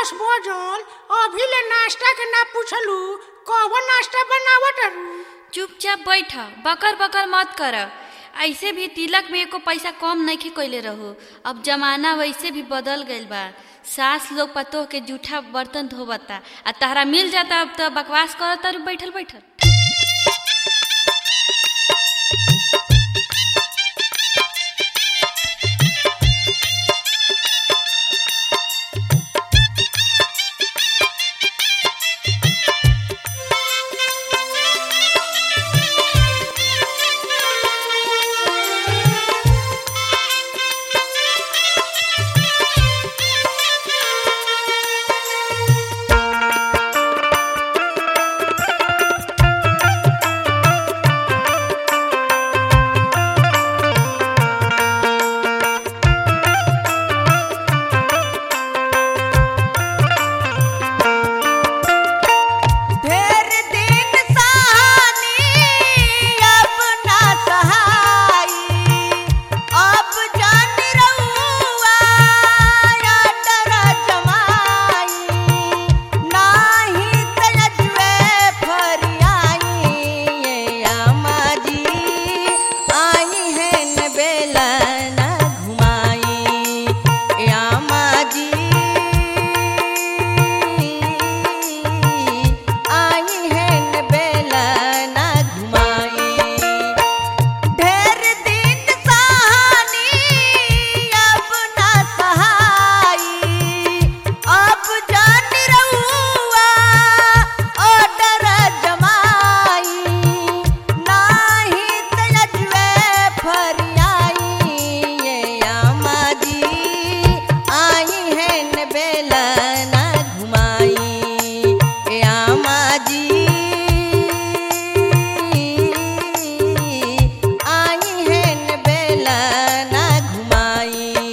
दस बजल अभी ले नाश्ता के ना पूछलू कौन नाश्ता बनावत रू चुपचाप बैठ बकर बकर मत कर ऐसे भी तिलक में एको पैसा कम नहीं कैले रहो अब जमाना वैसे भी बदल गईल बा सास लोग पतोह के जूठा बर्तन धोबता आ तहरा मिल जाता अब तो बकवास करता रू बैठल बैठल ढेर दिन सहानी अब ना सहाई अब जान रहुआ या डर जमाई नाही तजवे फरियाई ये आमा जी आई है न बेला न घुमाई ये आमा जी आई है न बेला ना घुमाई ढेर दिन सहानी अब ना सहाई अब जान रहुआ ओ डर जमाई नाही तजवे फरियाई ये आमा जी आई है न बेला ना घुमाई ए आमा जी आई है न बेला ना घुमाई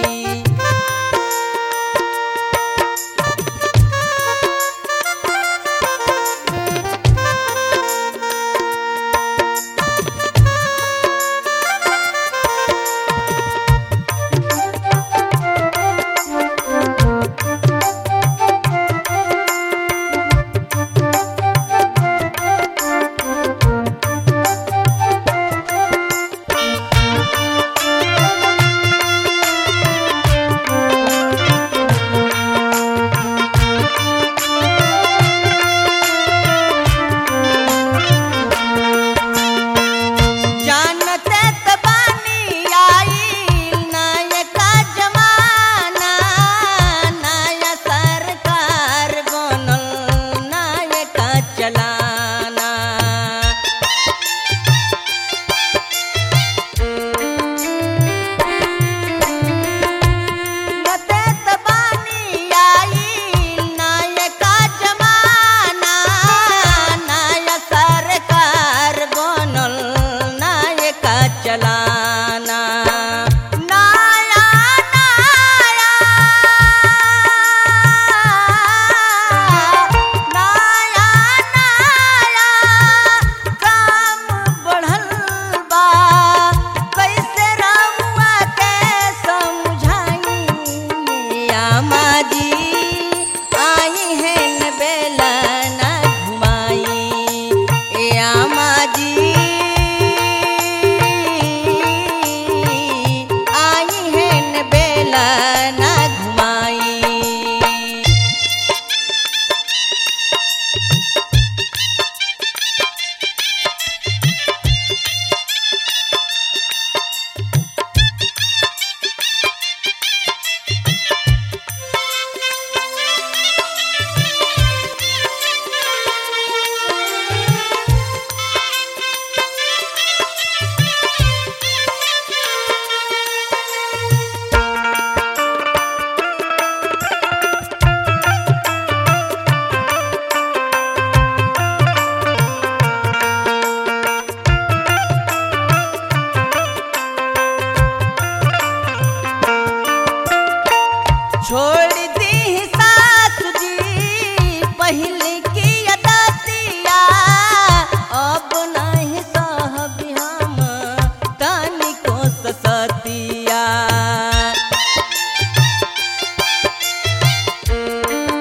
जानते त बानी आई नायका जमाना नया सरकार बनल नायका चलाना नते त बानी आई नायका जमाना नया सरकार बनल नायका चलाना नया नया नया नया काम बढ़ल बा कैसे रहुआ के समझाई आमा जी आई है न बेला ना घुमाई ए आमा जी आई है न बेला ना घुमाई छोड़ दी सास जी पहले की अदतिया अब नहीं सहब हम तनिको ससतिया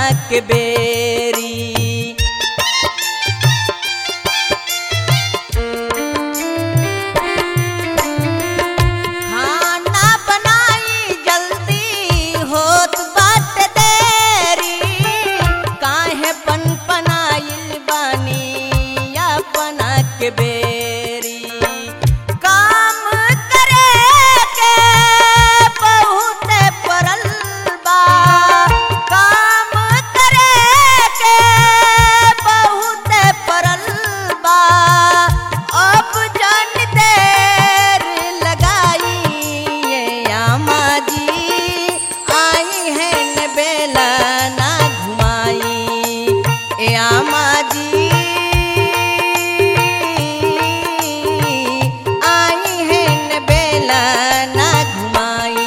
के बेरी खाना बनाई जल्दी होत बात देरी काहे पन पनाइल बानी अपना के बेरी काम करे के बहुत परल बा काम करे के बहुत परल बा अब जन देर लगाई ये आमा जी आई है न बेला ना घुमाई ए आमा जी आई है न बेला ना घुमाई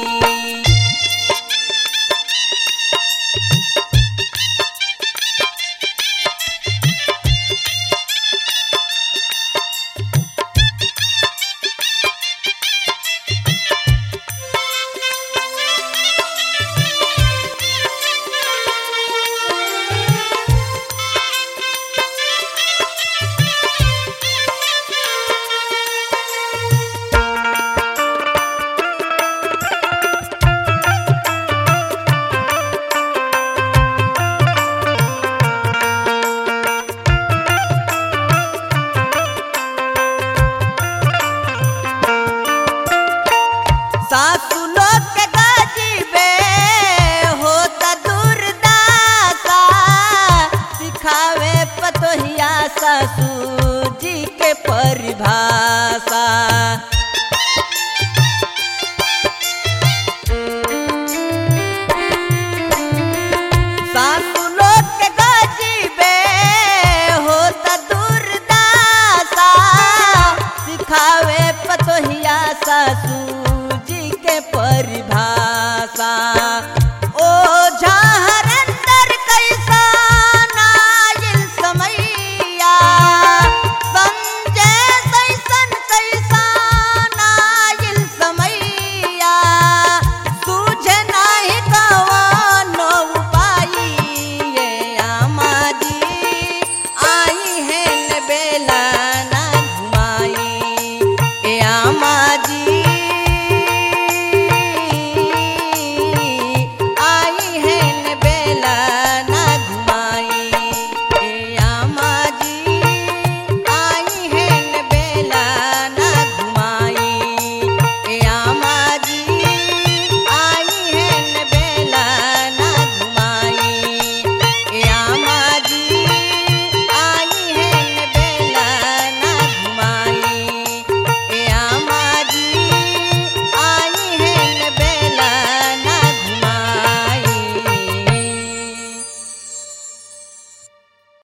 सासु लोग के गाजीबे होता दुर्दासा सिखावे पतोहिया सासू जी के परिभाषा सासु लोग के गाजीबे होता दुर्दासा सिखावे पतोहिया सासू जी के परिभाषा